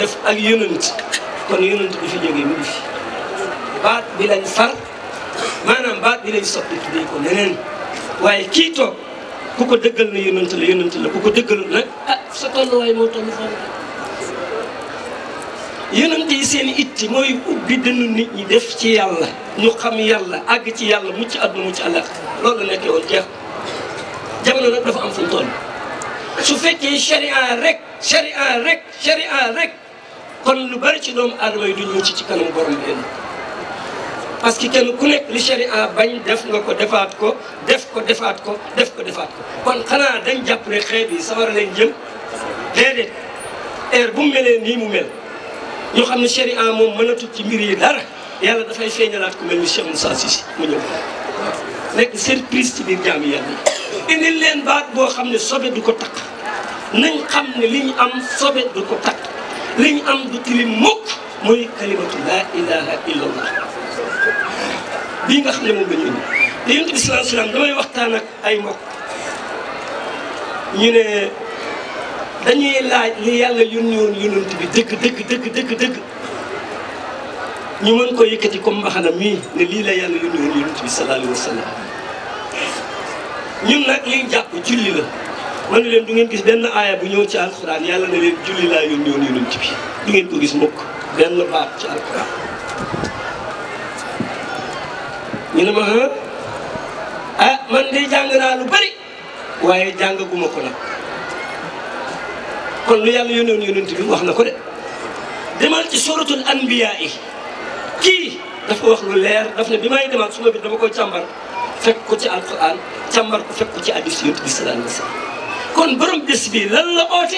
def ak yonent kon yonent bi fi jógee mu ngi fi baat bi lañ far maanaam baat bi lañ soppi tuddee ko neneen waaye kii toog ku ko dëggal na yonent la yonent la ku ko dëggalul nag ah sa tolluwaay moo toll foofu yonent yi seen itti mooy ubbi dënnu nit ñi def ci yàlla ñu xam yàlla àgg ci yàlla mucc àdduna mucc àllaax loolu la nekkee woon jeex jamono nag dafa am fu mu toll su fekkee sharia rek sharia rek sharia rek kon lu bari ci doomu aadama yi duñ mucc ci kanam borom bi parce que kenn ku nekk li sharia bañ def nga ko defaat ko def ko defaat ko def ko defaat ko kon xanaa dañ jàpp ne xeet yi sawara leen jëm déedéet heure bu mu melee nii mu mel ñu xam ne sharia moom mënatul ci mbir yi dara yàlla dafay feeñalaat ku mel ni Cheikh Moussa Cissé mu ñëw nekk surprise ci biir jaami yàlla yi indil leen baat boo xam ne sobe du ko takk nañ xam ne li ñu am sobe du ko takk li ñu am du tilim mukk mooy kalimatu laa ilaha illallah bii nga xam ne moom la ñu indi te yonent bi sallallahu alayhi wasallam damay waxtaan ak ay mbokk ñu ne dañuy laaj li yàlla yónni woon yonent bi dëgg dëgg dëgg dëgg dëgg ñu mën ko yëkkati comme mbaxana mii ne lii la yàlla yónni woon yonent bi sallallahu alayhi wasallam ñun nag liñ jàpp julli la ma ne leen du ngeen gis benn aaya bu ñëw ci alxuraan yàlla ne leen julli laa yónni woon yonent bi du ngeen ko gis mukk benn baat ci alxuraan ñu ne ma ah man de jàng naa lu bari waaye jàngaguma ko nag kon lu yàlla yónni woon yonent bi wax na ko de demal ci suratul anbiya yi kii dafa wax lu leer daf ne bi may demaat suma bi dama koy càmbar fekk ko ci alquran càmbar ko fekk ko ci hadis yonent bi sallallahu alayhi wa sallam kon borom bés bi lan la oote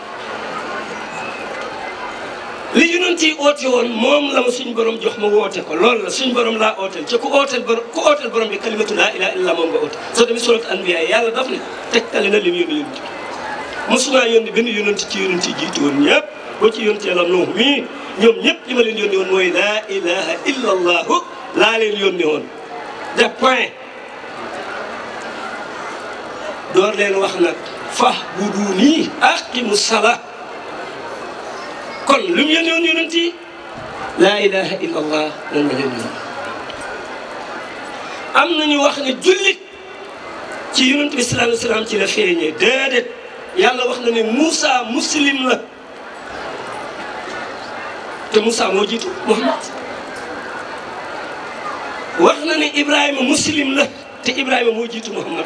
li yonent yi oote woon moom la ma suñ borom jox ma woote ko loolu la suñ borom laa ooteel ci ku ooteel borom ku ooteel borom bi kalimatu laa ilaha illa moom nga oote soo demee surat anbiya yàlla daf ne tegtale na lim yónni yonent bi mosumaa yónni benn yonent ci yonent yi jiitu woon ñëpp boo ci yonent yàlla Nuux mii ñoom ñëpp li ma leen yónni woon mooy laa ilaha illa allahu laa leen yónni woon de point door leen wax nag fax bu du nii aqimu sala kon lu mu yónni woon yonent yi laa ilaha illa allah lan ma leen yónni am nañu wax ne jullit ci yonent bi sallallahu alayhi wa sallam ci la feeñee déedéet yàlla wax na ne Moussa muslim la te Moussa moo jiitu Muhammad wax na ne Ibrahima muslim la te Ibrahima moo jiitu Muhammad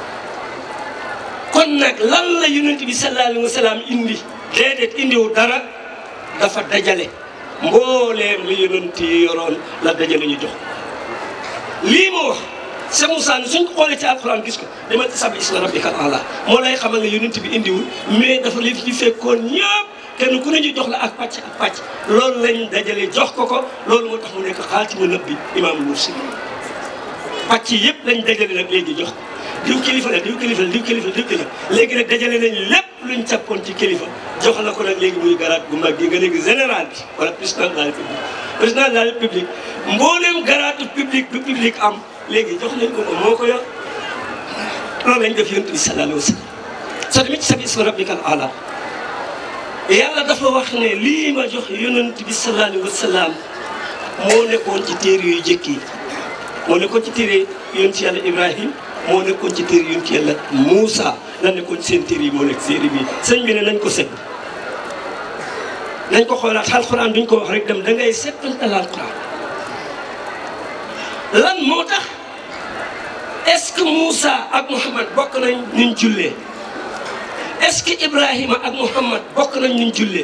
kon nag lan la yonent bi sallallahu alayhi wa sallam indi déedéet indiwu dara dafa dajale mbooleem li yonent yi yoroon la dajale ñu jox lii moo wax Cheikh Moussa ne suñ ko xoolee ci alxuraan gis ko demal ci sabbi isma rabbikal a'la moo lay xamal ne yonent bi indiwul mais dafa li fi fekkoon ñëpp kenn ku ne ñu jox la ak pàcc ak pàcc loolu lañ dajale jox ko ko loolu moo tax mu nekk xaatimu nabbi imaamul mursalin pàcc yëpp lañ dajale nag léegi jox ko diw kilifa la diw kilifa la diw kilifa la diw kilifa léegi nag dajale nañ lépp luñ cappoon ci kilifa jox la ko nag léegi muy garaat bu mag gi nga léegi général bi wala président de la république président de la république mboolem garaatu public bu public am léegi jox nañ ko ko moo ko yor loolu lañ def yonent bi sallallahu alayhi wa sallam soo demee ci sabbi isma rabbikal a'la yàlla dafa wax ne lii ma jox yonent bi sallallahu alayhi wa sallam moo nekkoon ci téere yu jëkk yi moo nekkoon ci téere yonent yàlla Ibrahim moo nekkoon ci téere yonent yàlla Moussa la nekkoon ci seen téere yi moo nekk téere bi sëñ bi ne nañ ko set nañ ko xoolaat alxuraan duñ ko wax rek dem da ngay settantal alxuraan lan moo tax est-ce que Moussa ak Mouhamad bokk nañ nuñ jullee est-ce que Ibrahima ak Mouhamad bokk nañ nuñ jullee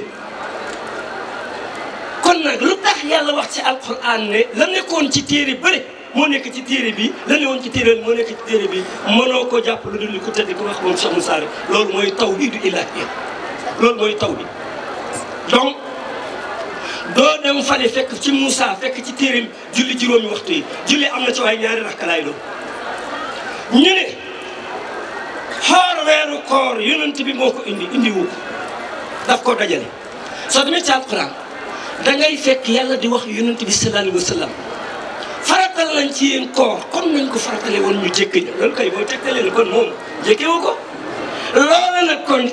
kon nag lu tax yàlla wax ci alquran ne la nekkoon ci téere bëri moo nekk ci téere bi la ne woon ci téere moo nekk ci téere bi mënoo ko jàpp lu dul li ko tëdd ko wax moom Cheikh Moussa rek loolu mooy tawhidu ilahiyya loolu mooy taw bi donc doo dem fale fekk ci Moussa fekk ci téere julli juróomi waxtu yi julli am na ci waaye ñaari rakka laay doon ñu ne xoor weeru koor yonent bi moo ko indi indi wu ko daf koo dajale soo demee ci alquran da ngay fekk yàlla di wax yonent bi sallallahu alayhi wa sallam faratal nañ ci yéen koor comme nañ ko faratale woon ñu jékk ña loolu kay boo tegtalee ne kon moom jékkewu ko loola nag kon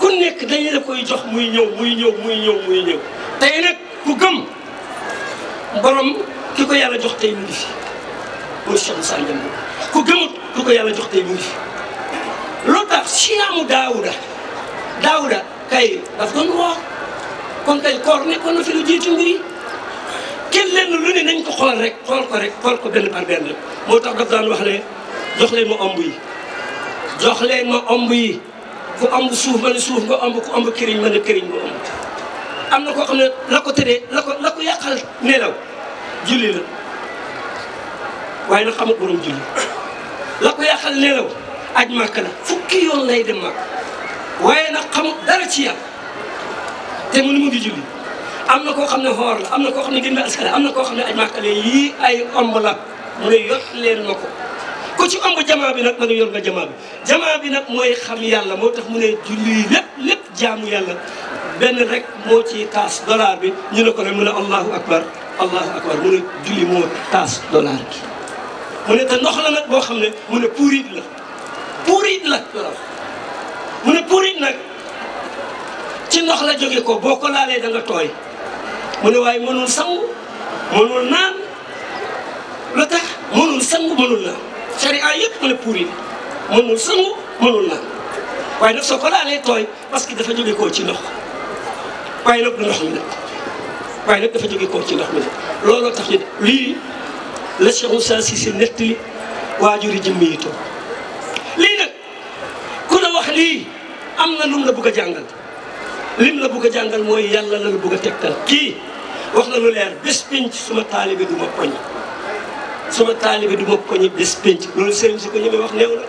ku nekk dañu la koy jox muy ñëw muy ñëw muy ñëw muy ñëw tey nag ku gëm borom ki ko yàlla jox tey mu ngi fi muy Cheikh Moussa Ndiambe ku gëmut ku ko yàlla jox tey mu ngi fi lu tax siyaamu daawuda daawuda kay daf doon woor kon kay koor nekkoon na fi lu jiitu mbir yi kenn lenn lu ne nañ ko xool rek xool ko rek xool ko benn par benn rek moo tax daf daan wax ne jox leen ma omb yi jox leen ma omb yi ku omb suuf ma ne suuf nga omb ku omb këriñ ma ne këriñ nga omb am na koo xam ne la ko tëree la ko la ko yàqal nelaw julli la waaye nag xamut borom julli la ko yàqal nelaw aj màkk la fukki yoon lay dem màkk waaye nag xamut dara ci yàlla te mu ni mu ngi julli am na koo xam ne xoor la am na koo xam ne gën askale am na koo xam ne aj màkk la yii ay omb la mu ne yot leen ma ko ku ci omb jamaa bi nag na nga yor nga jamaa bi jamaa bi nag mooy xam yàlla moo tax mu ne julli lépp lépp jaamu yàlla benn rek moo ci taas dollar bi ñu ne ko ne mu ne allahu akbar allahu akbar mu ne julli moo taas dollar bi mu ne te ndox la nag boo xam ne mu ne puurit la puurit la mu ne puurit nag ci ndox la jóge ko boo ko laalee da nga tooy mu ne waaye mënul sangu mënul naan lu tax mënul sangu mënul naan sharia yëpp mu ne puurit mënul sangu mënul naan waaye nag soo ko laalee tooy parce que dafa jóge koo ci ndox waaye nag du ndox mi nag waaye nag dafa jóge koo ci ndox mi nag looloo tax ñu lii la Cheikh Moussa Cissé nettali waajuri jëmmi yi toog lii nag ku la wax lii am na lum la bëgg a jàngal lim la bëgg a jàngal mooy yàlla la la bëgg a tegtal kii wax na lu leer bés pénc suma taalibe du ma poñ suma taalibe du ma poñi bés pénc loolu sëriñ si ko ñëwee wax néew na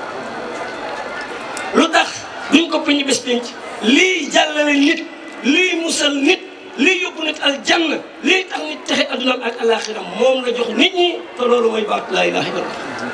lu tax duñ ko poñi bés pénc lii jàllale nit lii musal nit lii yóbbu nit aljanna lii tax nit texe adduna ak alaxira moom la jox nit ñi te loolu mooy baatu laa ilaha illallah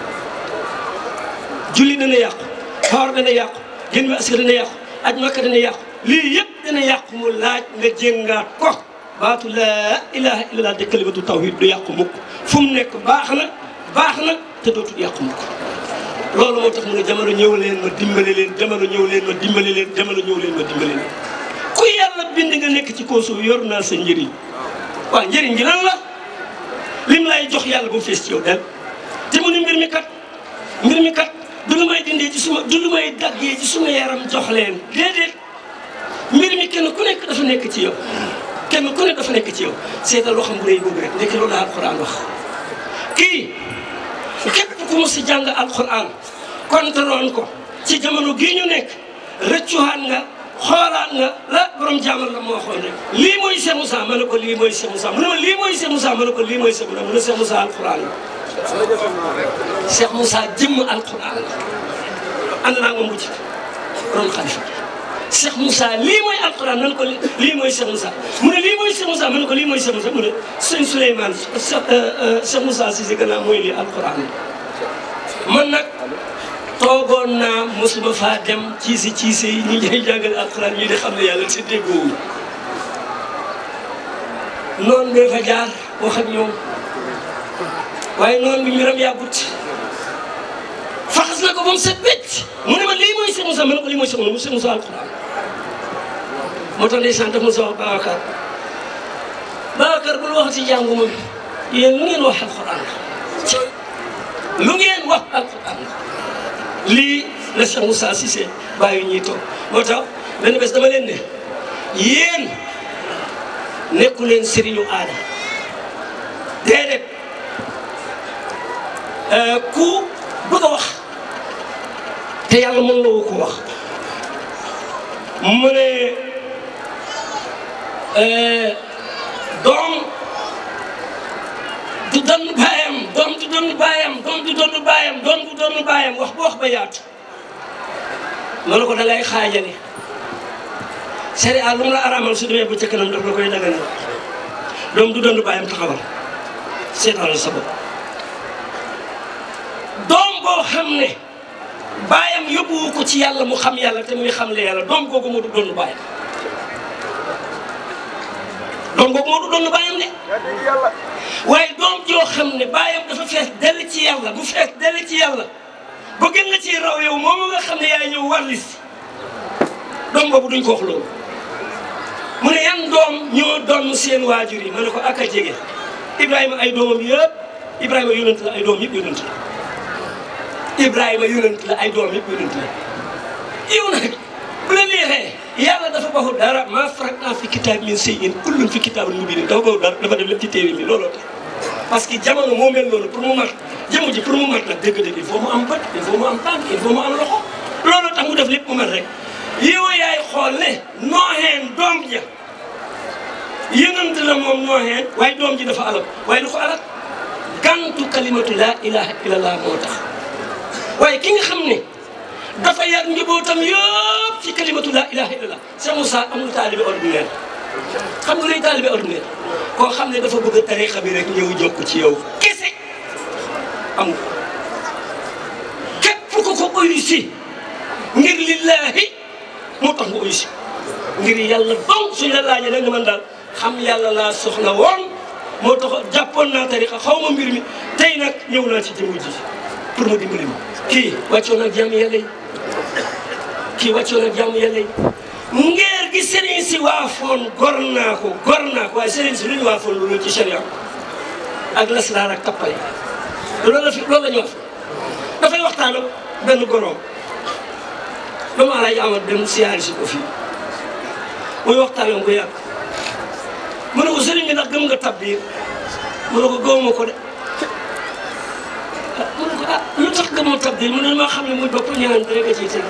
julli dana yàqu xoor dana yàqu gën ma aska dana yàqu aj makka dana yàqu lii yëpp dana yàqu mu laaj nga jéngaat ko baatu laa ilaha illallah de kalimatu tawhid du yàqu mukk fu mu nekk baax na baax na te dootul yàqu mukk loolu moo tax mu ne jamono ñëw leen ma dimbale leen jamono ñëw leen ma dimbale leen jamono ñëw leen ma dimbale leen ku yàlla bind nga nekk ci kaw suuf yor naa sa njëriñ waaw njëriñ gi lan la lim lay jox yàlla bu mu fees ci yow del te mu ne mbir mi kat mbir mi kat du lu may dindee ci suma du lu may daggee ci suma yaram jox leen déedéet mbir mi kenn ku nekk dafa nekk ci yow kenn ku nekk dafa nekk ci yow seetal loo xam bu rëy boobu rek nekk loolu la alquran wax kii képp ku mos si jàng alquran kontaroon ko ci jamono gii ñu nekk rëccuwaat nga xoolaat nga la borom jaamal la moo waxoon rek lii mooy Cheikh Moussa ma ne ko lii mooy Cheikh Moussa mu ne ma lii mooy Cheikh Moussa ma ne ko lii mooy Cheikh Moussa mu ne Cheikh Moussa alquran la Cheikh Moussa jëmm alquran la ànd naa moom bu ci borom xalifa Cheikh Moussa lii mooy alquran nan ko lii mooy Cheikh Moussa mu ne lii mooy Cheikh Moussa ma ne ko lii mooy Cheikh Moussa mu ne sëñ Souleymane Cheikh Moussa si si gannaaw mooy lii alquran la man nag toogoon naa mosuma faa dem ciisi ciisi yi ñi ñuy jàngale alquran ñi di xam ne yàlla si déggoowuñ noonu bee fa jaar wax ak ñoom waaye noonu bi mbiram yàggut faxas na ko ba mu set wecc mu ne ma lii mooy Cheikh Moussa ma ne ko lii mooy Cheikh Moussa mu Cheikh Moussa alquran moo tax ndeysaan daf Moussa wax Babacar Babacar bul wax ci jàngu ma yéen lu ngeen wax alquran la lu ngeen wax alquran la lii la Cheikh Moussa Cissé bàyyi ñuy toog moo tax benn bés dama leen ne yéen nekku leen sëriñu aada déedéet ku bëgg a wax te yàlla mën la ko wax mu ne doom du donn baayam doom du donn baayam doom du donn baayam doom du donn baayam wax bu wax ba yaatu ma ne ko da ngay xaajale sharia lu mu la araamal su demee ba ca kanam daf la koy daganal doom du donn baayam taxawal seetal sa bopp doom boo xam ne baayam yóbbuwu ko ci yàlla mu xam yàlla te muy xamle yàlla doom googu moo du donn baayam doom googu moo du donn baayam de waaye doom joo xam ne baayam dafa fees dell ci yàlla bu fees dell ci yàlla ba gën nga ci raw yow moom nga xam ne yaay ñëw warlis doom boobu duñ ko wax loolu mu ne yan doom ñoo doon seen waajur yi ma ne ko ak a jege Ibrahima ay doomam yëpp Ibrahima yonent la ay doom yëpp yonent la Ibrahima yonent la ay doom yëpp yonent la yow nag bu la neexee yàlla dafa baxul dara maa faratnaa fi kitaab min shay'in kullun fi kitaabin mubiin dafa baxul dara dafa def lépp ci téere bi looloo tax parce que jamono moo mel noonu pour mu mat jëmm ji pour mu mat nag dëgg-dëgg il faut mu am bët il faut mu am tànk il faut mu am loxo looloo tax mu def lépp mu mat rek yow yaay xool ne nooxeen doom ja yëngant la moom nooxeen waaye doom ji dafa alal waaye du ko alal gantu kalimatu laa ilaha illallah moo tax waaye ki nga xam ne dafa yar njabootam yëpp ci kalimatu laa ilaha illallah Cheikh Moussa amul taalibe ordinaire xam nga luy taalibe ordinaire koo xam ne dafa bëgg tarixa bi rek ñëw jokk ci yow kese amul képp ku ko uyusi ngir lillahi moo tax nga uyusi ngir yàlla donc suñ la laajee da nga mën daal xam yàlla laa soxla woon moo tax jàppoon naa tarixa xaw ma mbir mi tey nag ñëw naa ci jëmm ji pour ma dimbali ma kii wàccoon ak jàmm yàlla yi kii wàccoon ak jàmm yàlla yi ngeer gi sëriñ si waafoon gor naa ko gor naa ko waaye sëriñ si lu ñu waafoon loolu ci sharia ak lasraar ak tappale loolu la fi loolu la ñu wax dafay waxtaan ak benn goroom dama alaaj amat dem siyaari si ko fii muy waxtaan ak ko yàgg mu ne ko sëriñ bi ndax gëm nga tabbiir mu ne ko gëwuma ko de mu ne ko ah lu tax gëmoo tabbiir mu ne maa xam ne muy bopp ñaan rek a ciy teg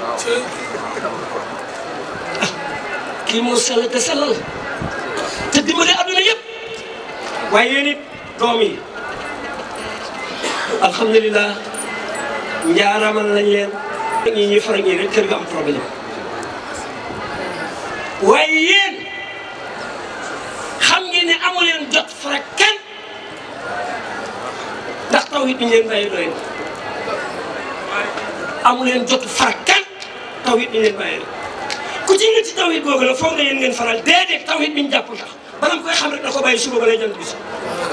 kii moo sell te sellal te dimbale adduna yëpp waaye yéen it doom yi alhamdulilah njaaramal nañ leen ñi ñuy faral ñii rek kër ga am problème waaye yéen xam ngeen ne amu leen jot fara kenn ndax taw it bi ñu leen bàyyi doy na amu leen jot fara kenn taw it bi ñu leen bàyyi ku ci nga ci tawhid googu nag foog na yéen ngeen faral déedéet tawhid bi ñu jàpp tax bala mu koy xam rek na ko bàyyi suba ba lay jant bi si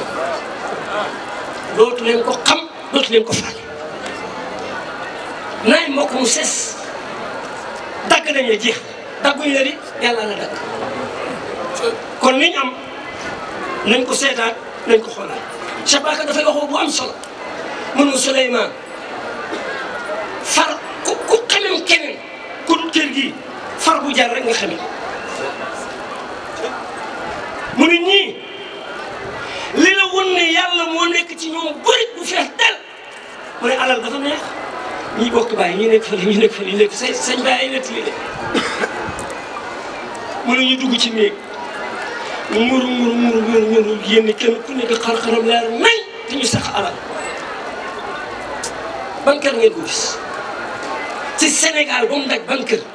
dootu leen ko xam dootu leen ko faral naay mbokk mu ses dagg nañ la jeex dagguñ la di yàlla la dagg kon liñ am nañ ko seetaat nañ ko xoolaat Cheikh Bakar dafay wax bu am solo mënu Souleymane far ku ku xamem keneen ku kër gii far bu jar rek nga xamee mu ne ñii li la won ne yàlla moo nekk ci ñoom bëri bu fees del mu ne alal dafa neex ñii bokk bàyyi ñii nekk fële ñii nekk fële ñii nekk sa sañ bàyyi ay nett li de mu ne ñu dugg ci néeg ñu muru muru muru muru muru yénn kenn ku nekk xar-xaram leer nañ te ñu sax alal ban kër ngeen ko gis ci Sénégal ba mu daj ban kër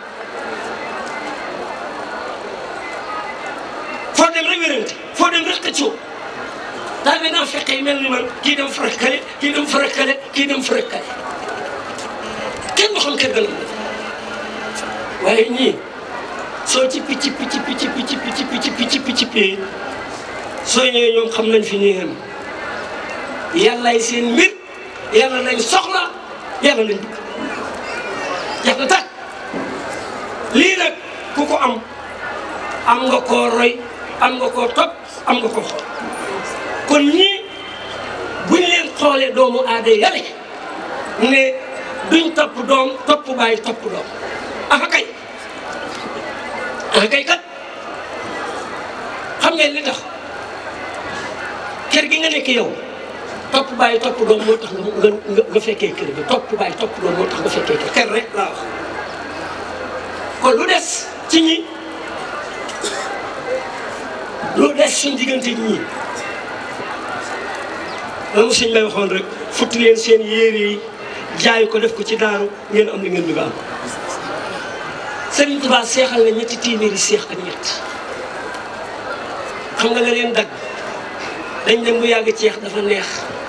foo dem rek wérante foo dem rek xëccoo daal bi naa fekke yi mel ni man kii dem farakale kii dem farakale kii dem farakale kenn du xam kër ga la waaye ñii soo ci picc picc picc picc picc picc picc picc picc soo ñëwee ñoom xam nañ fi ñuy yem yàllaay seen mbir yàlla lañ soxla yàlla lañ bëgg jeex na tàkk lii nag ku ko am am nga koo roy am nga koo topp am nga koo xool kon ñii buñ leen xoolee doomu aada yale ne duñ topp doom topp bàyyi topp doom afa kay afa kay kat xam ngeen li tax kër gi nga nekk yow topp bàyyi topp doom moo tax nga nga nga fekkee kër gi topp bàyyi topp doom moo tax nga fekkee kër kër rek laa wax kon lu des ci ñi lu des suñ diggante ñii la mu sëñ bay waxoon rek futti leen seen yére yi jaay ko def ko ci daaru ngeen am li ngeen bëgg a am Sëriñ Tuubaa seexal na ñetti téeméeri seex ak ñett xam nga la leen dagg dañ dem bu yàgg ceex dafa neex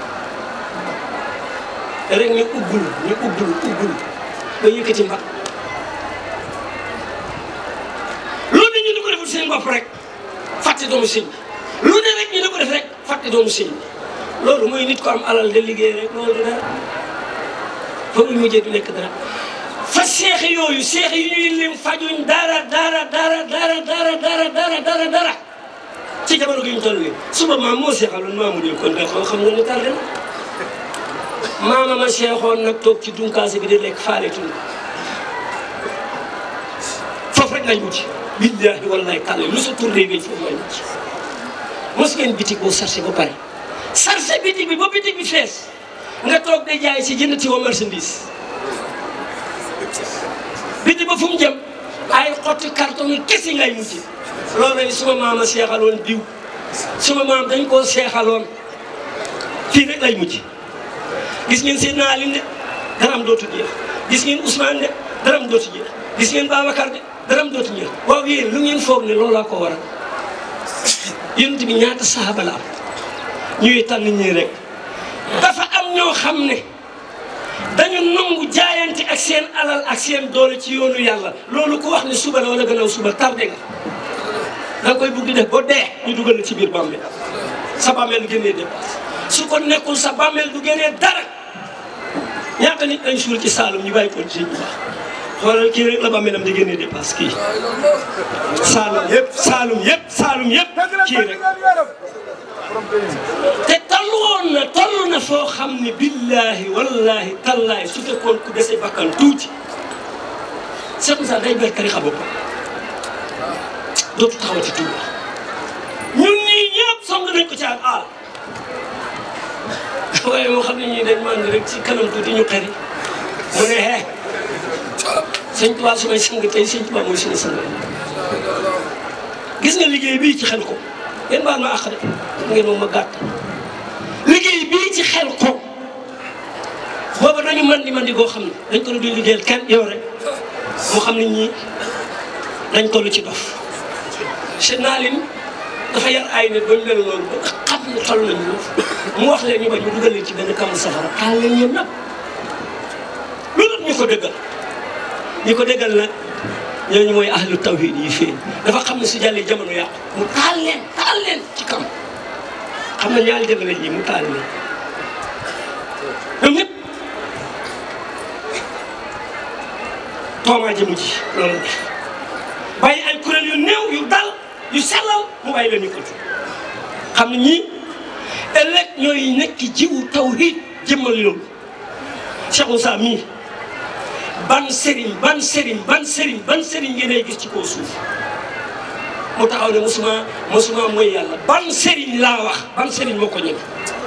rek ñu ubbul ñu ubbul ubbul ba yëkkati mbag loolu ne ñu di ko deful seen bopp rek fàtte doomu sëñ bi lu ne rek ñu di ko def rek fàtte doomu sëñ bi loolu mooy nit ko am alal de liggéey rek loolu du dara fa muy mujjee du nekk dara fas seex yooyu seex yi ñuy lim fajuñ dara dara dara dara dara dara dara dara dara ci jamono gi ñu toll nii suba maam moo seexaloon maamu di kon nga xam nga ne tardé na maama ma seexoon nag toog ci dunkaase bi di lekk faale tund foofu rek lañ wuti billahi wallahi tàlla lu sa tourné bi foofu lañ wuti mos ngeen bitig boo sarse ba pare sarse bitig bi ba bitig bi fees nga toog de jaay si jënd tiwa marchandise bitig ba fu mu jëm ay xotti carton yi kese ngay mujj loolu yi suma maama seexaloon diw suma maam dañ koo seexaloon fii rek lay mujj gis ngeen seen naalin de daram dootu jeex gis ngeen Ousmane de daram dootu jeex gis ngeen Babacar de daram dootu jeex waaw yéen lu ngeen foog ne loolaa ko waral yonent bi ñaata saxaaba la am ñuy tànn ñii rek dafa am ñoo xam ne dañu nangu jaayante ak seen alal ak seen doole ci yoonu yàlla loolu ku wax ne suba la wala gannaaw suba tardé nga da nga koy bugg di def ba dee ñu dugal la ci biir bàmmeel sa bàmmeel génnee dépasse su ko nekkul sa bàmmeel du génnee dara ñaata nit dañ suul ci Saalum ñu bàyyi ko ci bu baax xoolal kii rek la bàmmeelam di génnee dépasse kii Saalum yëpp Saalum yëpp Saalum yëpp kii rek te tallu woon na toll na foo xam ne billahi wallahi tallahi su fekkoon ku dese bakkan tuuti Cheikh Moussa day ber tarixa boppam dootu taxawati tuuti ñun ñii ñëpp song nañ ko ci ak aal waaye moo xam ne ñii dañ mànd rek ci kanam tuuti ñu xëri mu ne hee sëñ Tuubaa su may sang tey sëñ Tuubaa mooy suñu sang gis nga liggéey bii ci xel ko yéen baal ma àq de ngeen moom ma gàtt liggéey bii ci xel ko booba dañu man di man di goo xam ne dañ ko duñ liggéeyal kenn yow rek moo xam ne ñii dañ toll ci dof seen naalin dafa yar ay nit ba ñu mel noonu ba xam ne toll nañu mu wax leen ñu bañ ñu dugal leen ci benn kàmm safara taal leen ñoom nag loolu ñu ko dëggal ñi ko dëggal nag ñooñu mooy ahlu tawhid yi fii dafa xam ne su jàllee jamono yàqu mu taal leen taal leen ci kam xam na ñaari jamono ji mu taal leen ñoom ñëpp toomaa jëmu ji loolu la def bàyyi ay kuréel yu néew yu dal yu sellal mu bàyyi leen ñu ko xam ne ñii ëllëg ñooy nekk jiwu tawhid jëmmal loolu Cheikh Moussa mii ban sëriñ ban sëriñ ban sëriñ ban sëriñ ngeen gis ci kaw suuf mu taxaw ne mosuma mosuma mooy yàlla ban sëriñ laa wax ban sëriñ moo ko ñëw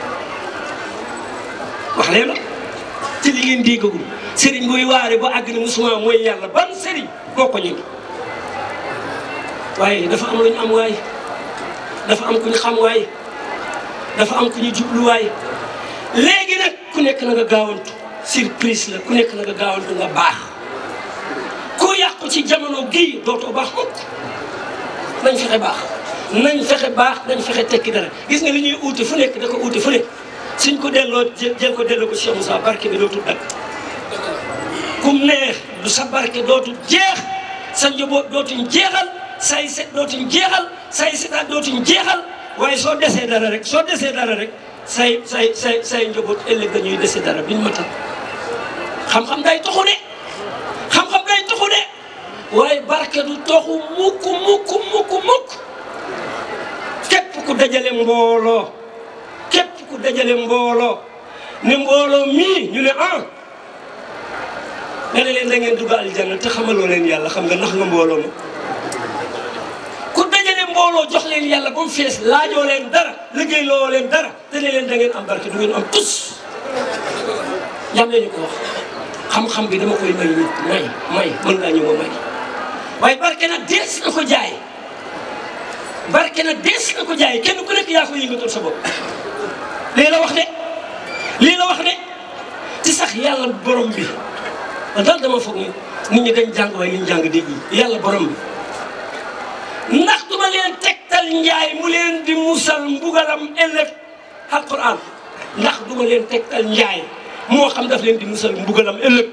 wax leen la ci li ngeen déggagul sëriñ buy waare ba àgg ne mosuma mooy yàlla ban sëriñ moo ko ñëw waaye dafa am lu ñu am waay dafa am ku ñu xam waay dafa am ku ñu jubluwaay léegi nag ku nekk na nga gaawantu surprise la ku nekk na nga gaawantu nga baax ku yàqu ci jamono gii dootoo baax mukk nañ fexe baax nañ fexe baax nañ fexe tekki dara gis nga li ñuy uuti fu nekk da ko uuti fu nekk suñ ko delloo jël ko delloo ko Cheikh Moussa barke bi dootul dakk kum neex du sa barke dootul jeex sa njaboot dootuñ jeexal say set dootuñ jeexal say setaat dootuñ jeexal waaye soo desee dara rek soo desee dara rek say say say say njaboot ëllëg dañuy dese dara biñ matal xam-xam day toxu de xam-xam day toxu de waaye barke du toxu mukk mukk mukk mukk képp ku dajale mbooloo képp ku dajale mbooloo ne mbooloo mii ñu ne ah nga ne leen da ngeen dugg aljanna te xamaloo leen yàlla xam nga nax nga mbooloo ma ku dajale mbooloo jox leen yàlla ba mu fees laajoo leen dara liggéey loo leen dara te ne leen da ngeen am barke du ngeen am tus yam leen ñu ko wax xam-xam bi dama koy may nit may may mën ngaa ñëw ma may waaye barke nag dees na ko jaay barke nag dees na ko jaay kenn ku nekk yaa ko yëngatal sa bopp lii la wax de lii la wax de ci sax yàlla borom bi man daal dama foog ni nit ñi dañ jàng waaye liñ jàng dégg yàlla borom bi ndax duma leen tegtal njaay mu leen di musal mbugalam ëllëg alquran ndax duma leen tegtal njaay moo xam daf leen di musal mbugalam ëllëg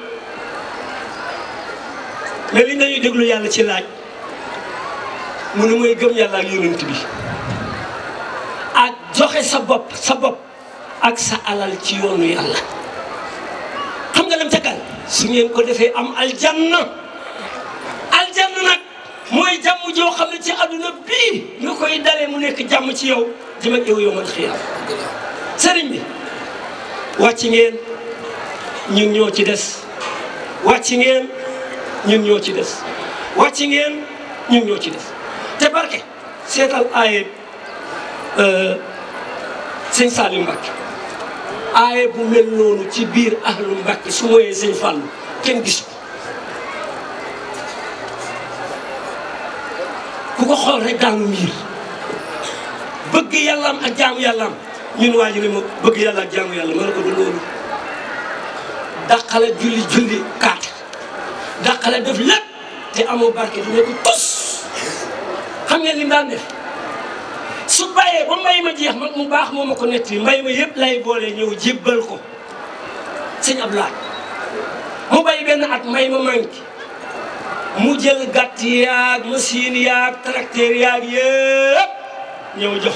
mais li nañuy déglu yàlla ci laaj mu ne mooy gëm yàlla ak yonent bi ak joxe sa bopp sa bopp ak sa alal ci yoonu yàlla xam nga lam tekkal su ngeen ko defee am aljanna aljanna nag mooy jàmm joo xam ne ci àdduna bii nga koy dalee mu nekk jàmm ci yow jëm ak yow yow man xiyaam sëriñ bi wàcc ngeen ñun ñoo ci des wàcc ngeen ñun ñoo ci des wàcc ngeen ñun ñoo ci des te barke seetal aaye sëñ Saliou Mbacke aaye bu mel noonu ci biir ahlu Mbacke su mooyee sëñ Fallou kenn gisu ko ku ko xool rek daanu miir bëgg yàllaam ak jaamu yàllaam ñun waa ji ne ma bëgg yàlla ak jaamu yàlla ma ne ko du loolu dàqale julli julli kaat dàqale def lépp te amoo barke du nekk tos xam ngeen li mu daan def su bàyyee ba mbay ma jeex mag mu baax moo ma ko netti mbay ma yëpp lay boole ñëw jébbal ko sëñ Abdoulaye mu bay benn at mbay ma manqué mu jël gàtt yaag machine yaag tracteur yaag yëpp ñëw jox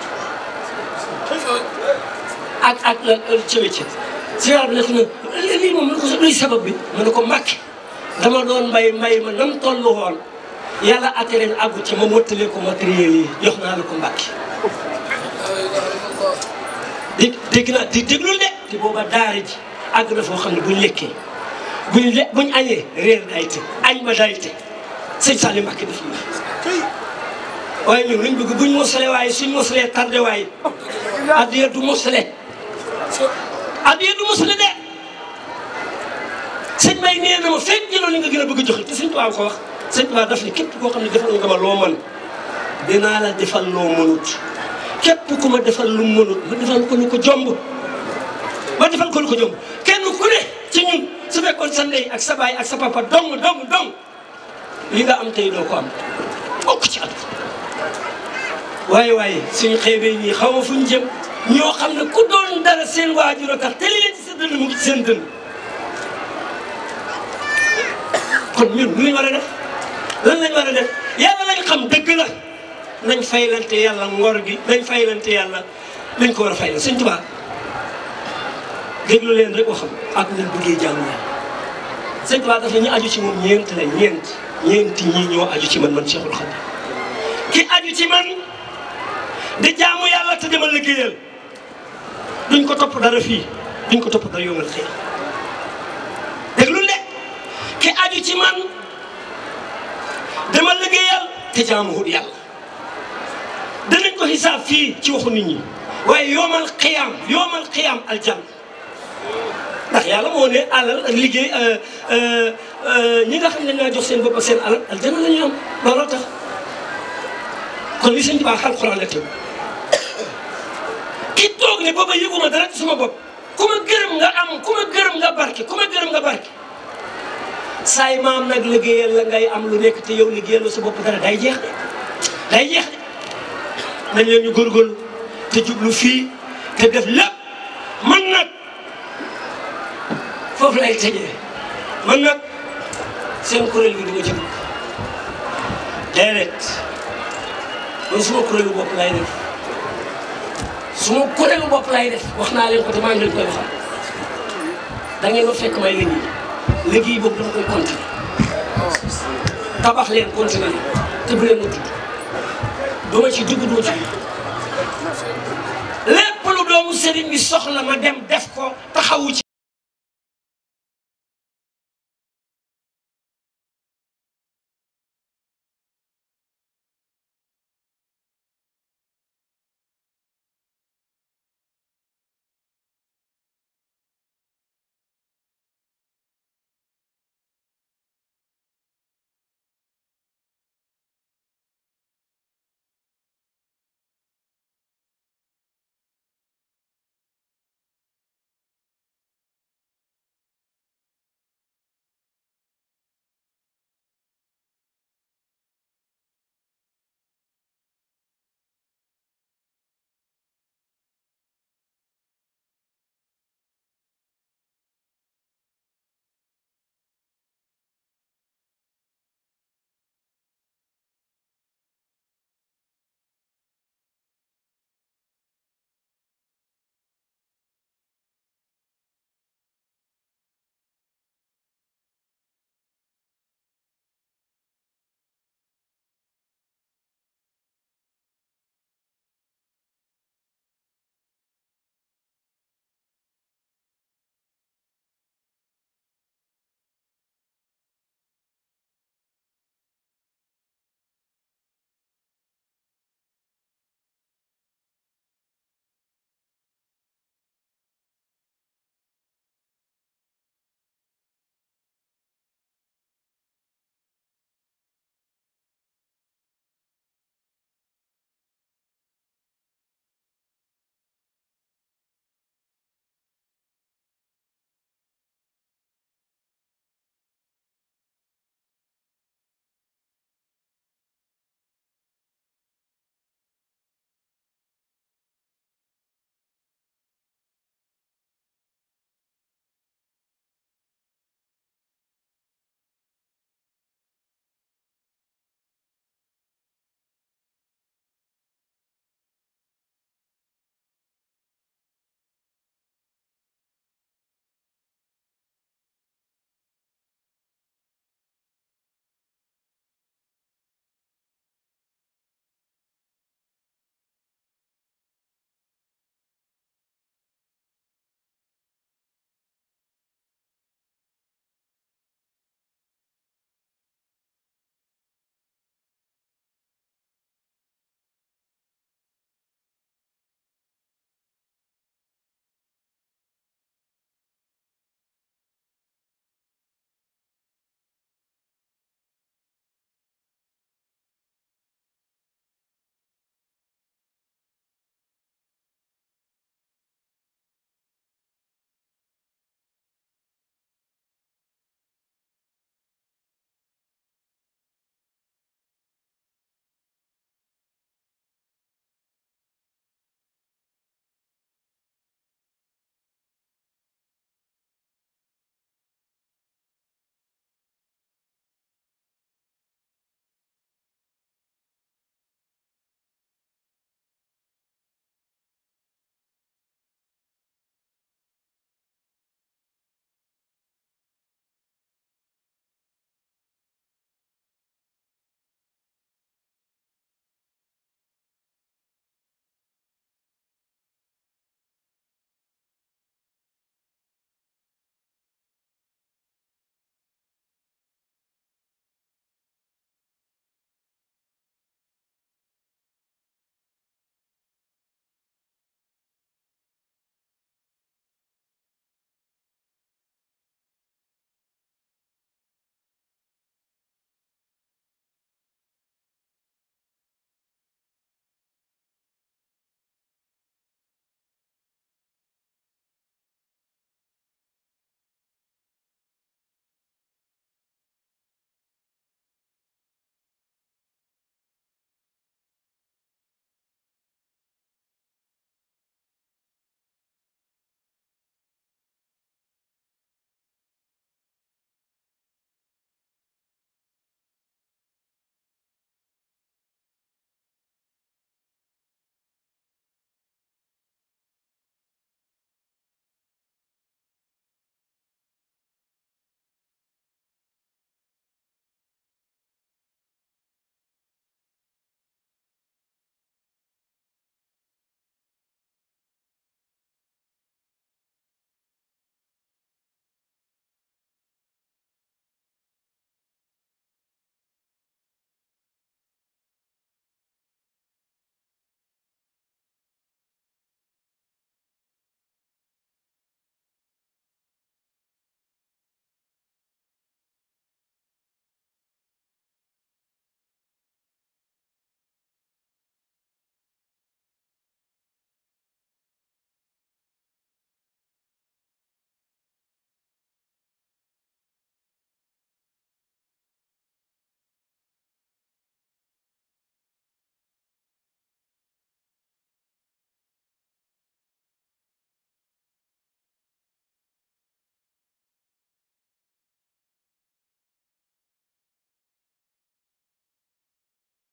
ko ak ak la cëwe cëwe si bi nekk na lii moom lu ko luy sabab bi mu ne ko màkk dama doon mbay mbay ma nam tollu woon yàlla attereen àggu ci ma mottalee ko matériel yi jox naa la ko mbàkki dégg dégg naa di déglul de te booba daara ji àgg na foo xam ne buñ lekkee buñ le buñ añee réer day te añ ba day te sëñ Saliou Mbacke def nii waaye ñun luñ bëgg buñ mosalee waaye suñ mosalee tardé waaye addiya du mosale addiya du mosale de sëñ Bay nee na ma fekk jëloon li nga gën a bëgg a joxe te sëñ Tuubaa ko wax sëñ Tuubaa daf ni képp koo xam ne defal nga ma loo mën dinaa la defal loo mënut képp ku ma defal lu mënut ma defal ko lu ko jomb ma defal ko lu ko jomb kenn ku ne ci ñun su fekkoon sa ndey ak sa baay ak sa papa dong dong dong li nga am tey doo ko am bokk ci at waaye waaye suñu xeebee ñii xaw ma fu ñu jëm ñoo xam ne ku doon dara seen waajur a tax te li leen ci sa dënn mu ngi ci seen dënn kon ñun lu ñu war a def lan lañ war a def yàlla lañ xam dëgg la nañ faylante yàlla ngor gi nañ faylante yàlla lañ ko war a faylal sëñ Tuubaa déglu leen rek waxam ak leen bëggee jàmm yàlla sëñ Tuubaa dafa ñu aju ci moom ñeent la ñeent ñeenti ñii ñoo aju ci man man Cheikhul Khadim ki aju ci man di jaamu yàlla te demal liggéeyal duñ ko topp dara fii duñ ko topp dara yomal xëy déglu de ki aju ci man demal liggéeyal te jaamuwul yàlla danañ ko xisaab fii ci waxu nit ñi waaye yomal xiyaam yomal xiyaam aljan ndax yàlla moo ne alal ak liggéey ñi nga xam ne ñoo jox seen bopp ak seen alal aljana la ñu am looloo tax kon li sëñ Tuubaa alxuraan la tëb ki toog ne booba yëguma dara ci suma bopp ku ma gërëm nga am ku ma gërëm nga barke ku ma gërëm nga barke saay maam nag liggéeyal la ngay am lu nekk te yow liggéeyal la sa bopp dara day jeex de day jeex de nañ leen ñu góorgóorlu te jublu fii te def lépp man nag foofu lay tëjee man nag seen kuréel gi duma ci dugg déedéet man suma kuréelu bopp lay def suma kuréelu bopp lay def wax naa leen ko te maa ngi leen koy waxal da ngeen ma fekk may liggéey liggéey boobu dama koy continuer tabax leen continuer leen te bu leen ma tudd duma ci dugg duma ci dugg lépp lu doomu sëriñ bi soxla ma dem def ko taxawu ci